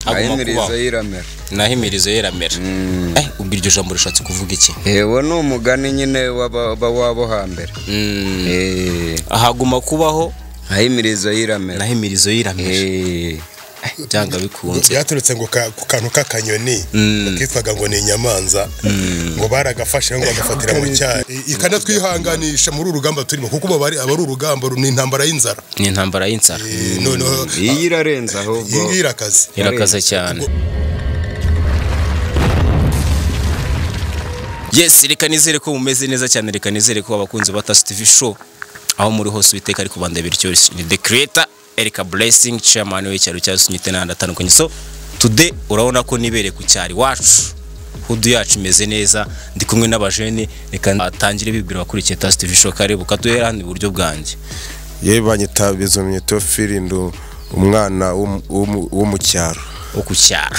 haguma kubaho ahimirizo y'iramera naho imirizo ye iramera Eh, ubwo iryo jambo rishatse kuvuga iki yewe ni umugani nyine w'aba- ba- w'abo hambere Mm, Eh, haguma kubaho ahimirizo y'iramera naho imirizo ye iramera Eh, byanga bikunze byaturutse ngo ka- ku kantu k'akanyoni kitwaga ngo ni inyamanza ngo baragafashe ngo bagafatira mu cyayi I- ikanatwihanganisha muri uru rugamba turimo kuko ubu bari aba ari urugamba ru- ni intambara y'inzara ni intambara y'inzara Eh, noneho iyi irarenze iyi ahubwo ngiyi irakaze irakaza cyane yes reka nizere ko mumeze neza cyane reka nizere ko abakunzi ba Tasi TV show aho muri hose uwiteka ariko bandabira icyo ni the creator Erica Blessing chairman w'icyaro cya Sunyite n'ahandi atandukanye so today urabona ko nibereye ku cyari wacu hudu yacu imeze neza ndi kumwe n'abajene reka atangire bibwira abakurikiye Tasi TV show kare bukaduhera hano iburyo bwanjye yewe banyita bizomye teofili ndu umwana w'um- w'um- wo mu cyaro wo ku cyaro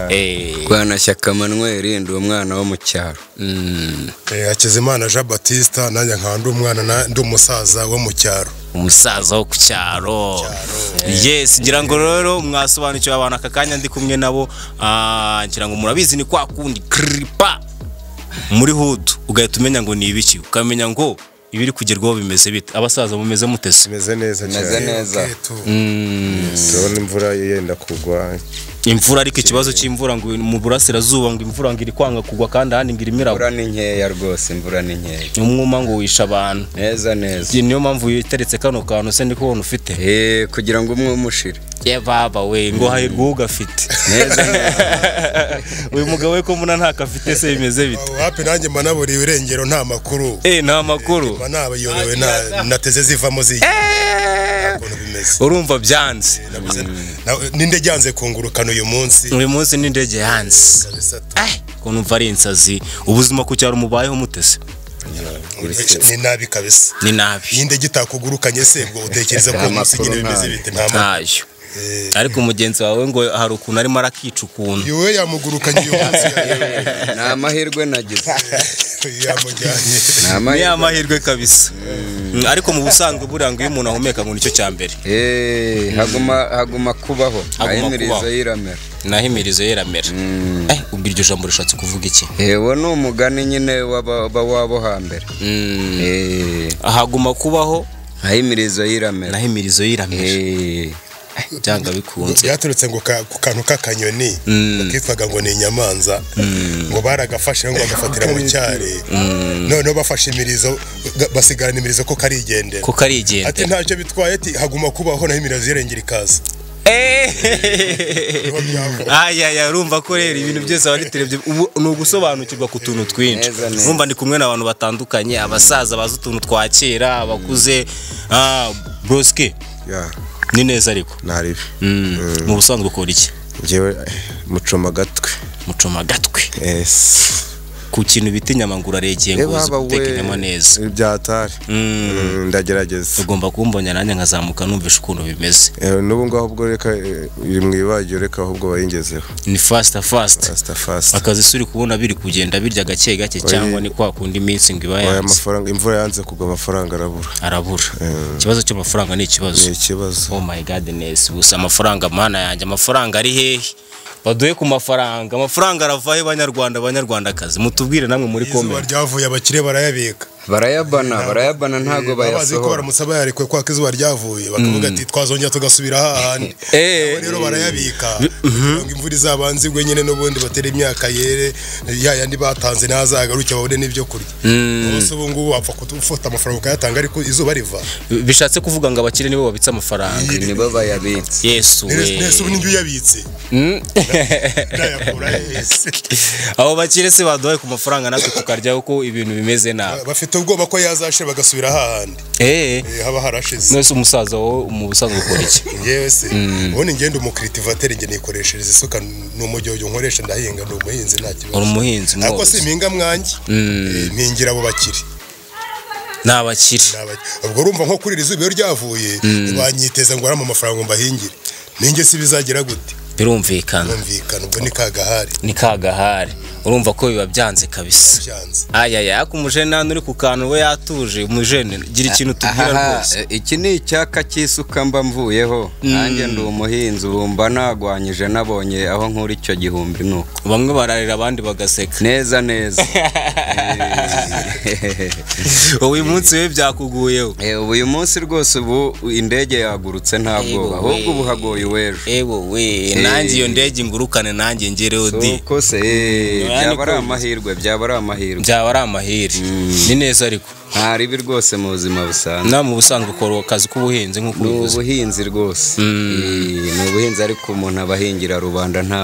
eh rwanashyaka manuel ndi umwana wo mu cyaro mm, Eh, hakizimana jean batista nanjye nkaba ndi umwana na- ndi umusaza wo mu cyaro umusaza wo ku cyaro yes ngira ngo rero mwasobanukiwe abantu aka kanya ndi kumwe nabo Ah, ngira ngo murabizi ni kwa kundi kiripa muri hudu ugahita umenya ngo ni ibiki ukamenya ngo ibiri kugerwaho bimeze bite abasaza mumeze mutese imeze neza meze cyane neza Eh, tu- turabona imvura yenda kugwa imvura ariko ikibazo cy'imvura ngo mu burasirazuba ngo imvura ngo iri kwanga kugwa kandi ahandi ngo irimo iragwa imvura ni nkeya rwose imvura ni nkeya umwuma ngo wisha abantu neza neza niyo mpamvu witeretse kano kantu se ndiko ubona ufite Eh, kugira ngo umwe umushire ye baba we ngo hahirwa ugafite neza neza uyu mugabo we ko mbona ntako afite se bimeze bite aho hapi nanjye mba naburiye irengero nta makuru Eh, nta makuru mba nabayobewe na- nateze zivamo ziyi Nta kuntu bimeze urumva byanze Nabuze- na- n'indege yanze kungurukana uyu munsi uyu munsi n'indege yanze Eh, ukuntu mva ari insazi ubuzima ku cyaro mubayeho mutese ni nabi kabisa ni nabi iyi ndege itakugurukanye se ngo utekereza ko uyu munsi nyine bimeze bite nta muntu ntayo ariko mugenzi wawe ngo hari ukuntu arimo arakica ukuntu yewe yamugurukanye uyu munsi ni amahirwe nagize yamujyanye ni ni amahirwe amahirwe kabisa Mm, ariko mu busanzwe buriya ngo iyo umuntu ahumeka ngo nicyo cya mbere Eh, haguma haguma kubaho Haguma ahimirizo kubaho. y'iramera naho imirizo ye iramera Eh, ubwo iryo jambo rishatse kuvuga iki yewe ni umugani nyine w'aba- ba- w'abo hambere Mm, Eh, haguma kubaho ahimirizo y'iramera naho imirizo ye iramera Eh, byanga bikunze byaturutse ngo ka- ku kantu k'akanyoni kitwaga ngo ni inyamanza ngo baragafashe ngo bagafatira mu cyari noneho bafashe imirizo ga- basigarana imirizo ko karigendera kuko ari ati igendera ntacyo bitwaye ati haguma kubaho naho imirizo irengera ikaza Eh! Niho byavuye. ayaya urumva ko rero ibintu byose wabiterebye ubu ni ugusobanukirwa ku tuntu twinshi Neza, neza. urumva ndi kumwe n'abantu batandukanye abasaza bazi utuntu twa kera abakuze ah, brosike ya ni neza ariko nta ribi Mm, mu busanzwe ukora iki ngewe mucoma agatwe mucoma agatwi esi ku kintu bita inyama ngo uraregeye ngo uzi guteka inyama neza byatari Mm, Mm, ndagerageza ugomba kumbonya nanjye nkazamuka numvisha ukuntu bimeze Eh, n'ubu ngaho ubwo reka eh, iri mu ibagiro reka ahubwo bayingezeho ni fasita fasita fasita fasita akazi si uri kubona biri kugenda birya gake gake cyangwa ni kwa kundi minsi ngo iba aya yanze mafaranga imvura yanze kugwa amafaranga arabura arabura ikibazo cy'amafaranga ni ikibazo ni ikibazo oh my godness gusa amafaranga mana yanjye amafaranga ari hehe baduhe ku mafaranga amafaranga aravahe banyarwanda banyarwandakazi mutubwire namwe muri izuba komenti ryavuye abakire barayabika barayabana barayabana ntago abazi ko bayasohora baramutse bayarekuye kwaka izuba ryavuye bakavuga ati twazongera tugasubira hahandi Eh, Nabo rero barayabika kugira ngo imvura izabanze igwe nyine n'ubundi batera imyaka yere ya yandi batanze ntazagaruke babone n'ibyo kurya bose ubu ngubu wapfa gufata amafaranga ukayatanga ariko izuba riva bishatse kuvuga ngo abakire nibo babitse amafaranga nibo bayabitse yesu Nere- we nese ubu n'ibyo uyabitse Mm. ndayakura yese abo bakire se baduhaye ku mafaranga natwe tukaryaho ko ibintu bimeze nabi bafite ubwoba ko yazashira bagasubira hahandi eh Eh, haba harashize nose umusaza wowe mu busanzwe ukora iki yewe se ubundi ngenda umukiritivateri njye nikoreshereza isuka ni umujyoyo nkoresha ndahinga ni umuhinzi nta uri kibazo umuhinzi ariko mworozi simpinga mwanjye mpingira abo bakiri ni abakire Ni abakire. ubwo urumva nko kuri iri zuba iyo ryavuye banyiteza ngo arama amafaranga ngo mbahingire ninjye si bizagira gute birumvikana bumvikana ubwo ni ka gahari ni ka gahari urumva ko biba byanze kabisa byanze ayaya ariko umujene hano uri ku kantu we yatuje umujene gira ikintu tubwira Ahaha, rwose iki ni icyaka cy'isuka mba mvuyeho nanjye ndi umuhinzi ubu mba nagwanyije nabonye aho nkura icyo gihumbi nuko bamwe bararira abandi bagaseka neza neza uyu munsi we byakuguyeho Eh, ubu uyu munsi rwose ubu indege yagurutse nta bwoba ahubwo ubu hagoye uw'ejo ewo we nanjye iyo ndege ingurukane nanjye ngereho di uko se eh, Mm, byaba ari ariko- amahirwe byaba ari amahirwe byaba ari amahire ni neza ariko nta ribi rwose mu buzima busanzwe nawe mu busanzwe ukora akazi k'ubuhinzi nk'uko ni ubivuze ubuhinzi rwose Eh, ni ubuhinzi ariko umuntu abahingira rubanda nta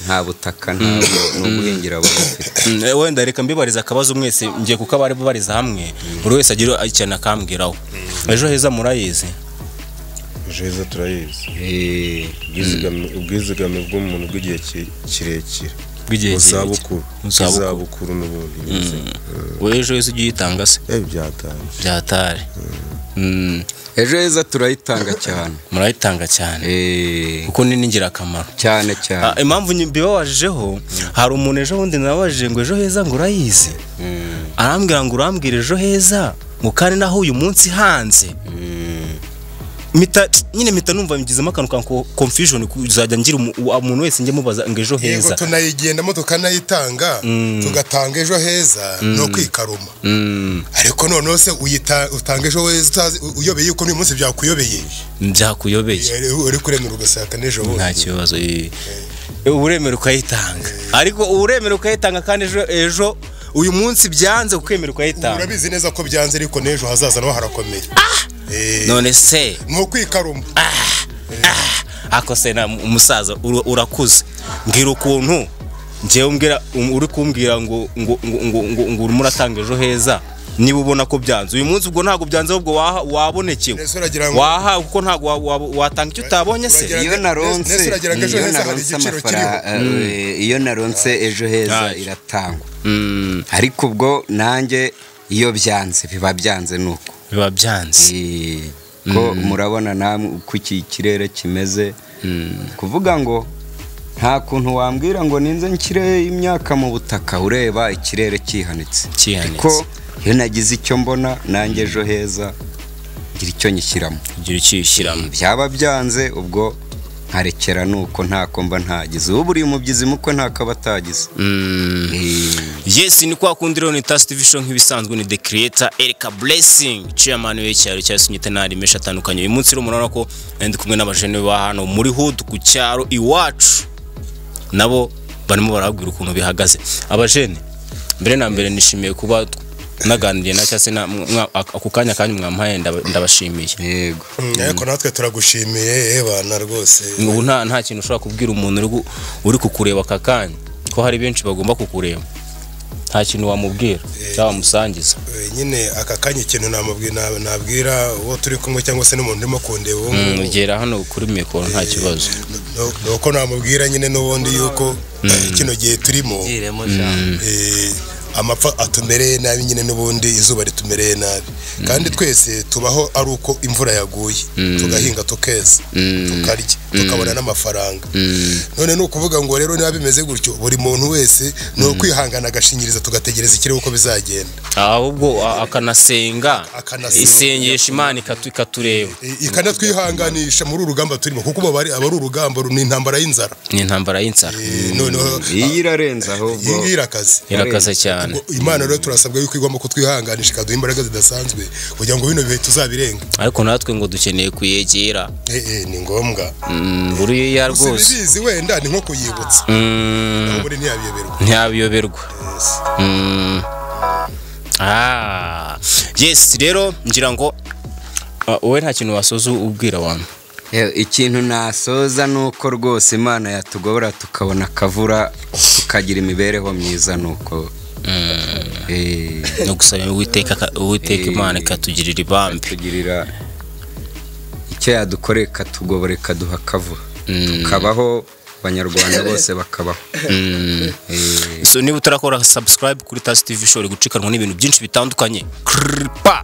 nta butaka ntabwo ni uguhingira aba afite Mm, eh, wenda reka mbibarize akabazo mwese ngiye kuko abari bubariza hamwe buri wese agira ikintu akambwiraho ejo heza murayizi heza turayizi Eh, ubwizigame ubwizigame bw'umuntu bw'igihe ki- kirekire bw'igihe uzabukuru Izabukuru. izabukuru n'ubundi nyine. we ejo heza ujye uyitanga se Eh, byatanze byatari Mm, ejo heza turayitanga cyane murayitanga cyane Eh, kuko ni n'ingirakamaro cyane cyane Ah, impamvu nyi- mbibabajijeho hari umuntu ejo bundi nababajije ngo ejo heza ngo urayizi arambwira ngo urambwira ejo heza ngo kandi naho uyu munsi hanze Mpita- nyine mpita numva bigizemo akantu ka ko- confusion kuzajya ngira umu- uwa- umuntu wese njye mubaza ngo ejo yego heza tunayigendamo tukanayitanga tugatanga ejo heza ni ukwikaruma Mm, ariko noneho se uyita- utanga ejo heza utazi- u- uyobeye yuko n'uyu munsi byakuyobeye byakuyobeye Eh, uri kuremera ugasaka n'ejo nta bundi kibazo eh. uremera ukayitanga ariko uremera ukayitanga kandi ejo ejo uyu munsi byanze ukwemera ukayitanga urabizi neza ko byanze ariko n'ejo hazaza naho harakomeye Eh, none se ni ukwikaruma ako se na umusaza ura- urakuze mbwira ukuntu ngewe umbwira um- uri kumbwira ngo ngo ngo ngo ngo ngo urimo uratanga ejo heza niba ubona ko byanze uyu munsi ubwo ntabwo byanze ahubwo waha- wabonekewe Ese uragira ngo- wahawe kuko ntabwo wa- wa- watanga icyo utabonye se Uragira- iyo naronse Ndetse uragira ngo ejo iyo heza hari naronse igiciro amafaranga eh, iyo naronse ejo heza Ntacyo. iratangwa Mm, ariko ubwo nanjye iyo byanze biba byanze nuko biba byanze Eh, ko murabona namwe uko iki kirere kimeze kuvuga ngo nta kuntu wambwira ngo ninze nshyire imyaka mu butaka ureba ikirere cyihanitse Cyihanitse. kuko iyo nagize icyo mbona nanjye ejo heza ngira icyo nyishyiramo ugira icyishyiramo byaba byanze ubwo nkarekera nuko ntako mba ntagize ubu buri mubyizi mukwe ntakaba atagize yes ni kwa kundi rero ni tasi tivi show nk'ibisanzwe ni the creator erika blessing chairman w'icyaro cya sunyite n'andi menshi atandukanye uyu munsi rero murabona ko ndi kumwe n'abajene ba hano muri hood ku cyaro iwacu nabo barimo barabwira ukuntu bihagaze abajene mbere na mbere nishimiye kuba naganiriye na cyase na- mwa- ako kanya kanyu mwampaye ndaba- ndabashimiye yego Mm, ariko natwe turagushimiye ebana rwose ubu nta nta kintu ushobora kubwira umuntu uri gu- uri kukureba aka kanya ko hari benshi bagomba kukureba nta kintu wamubwira cyangwa wamusangiza Eh, nyine aka kanya ikintu namubwi- na- nabwira uwo turi kumwe cyangwa se n'umuntu urimo kundeba uwo Mm, nguwo. ugera hano kuri mikoro nta kibazo Nu- nuko namubwira nyine n'ubundi yuko kino gihe turimo eh, amapfa atumereye nabi nyine n'ubundi izuba ritumereye nabi kandi twese tubaho ari uko imvura yaguye tugahinga tukeza tukarya tukabona n'amafaranga none ni ukuvuga ngo rero niba bimeze gutyo buri muntu wese ni ukwihangana agashinyiriza tugategereza ikirere uko bizagenda ahubwo a- akanasenga Akanasenga. isengesha imana ikatu- ikatureba I- ikanatwihanganisha muri uru rugamba turimo kuko ubu aba ari urugamba ni intambara y'inzara ni intambara y'inzara Eh, noneho iyi irarenze ahubwo iyi ngiyi irakaze irakaze cyane Ngo Imana rero turasabwa yuko igomba kutwihanganisha ikaduha imbaraga zidasanzwe kugira ngo bino bihe tuzabirenga ariko natwe ngo dukeneye kuyegera Eh, eh, ni ngombwa Mm, buriya rwose sibibizi wenda ni nko kuyibutsa Mm, ubundi ntiyabiyoberwa ntiyabiyoberwa Mm. Ah. yes rero ngira ngo ah, wowe nta kintu wasoza ubwira abantu Eh, ikintu nasoza ni uko rwose imana yatugobora tukabona akavura tukagira imibereho myiza ni uko Eh, no gusaba uwiteka aka- uwiteka Eh. imana ikatugirira ibambe tugirira icyo yadukoreye ikatugobora ikaduha akavura Mm. tukabaho abanyarwanda bose bakabaho Eh, so niba utarakora subscribe kuri tasi tv show uri gucikanwa n'ibintu byinshi bitandukanye kripa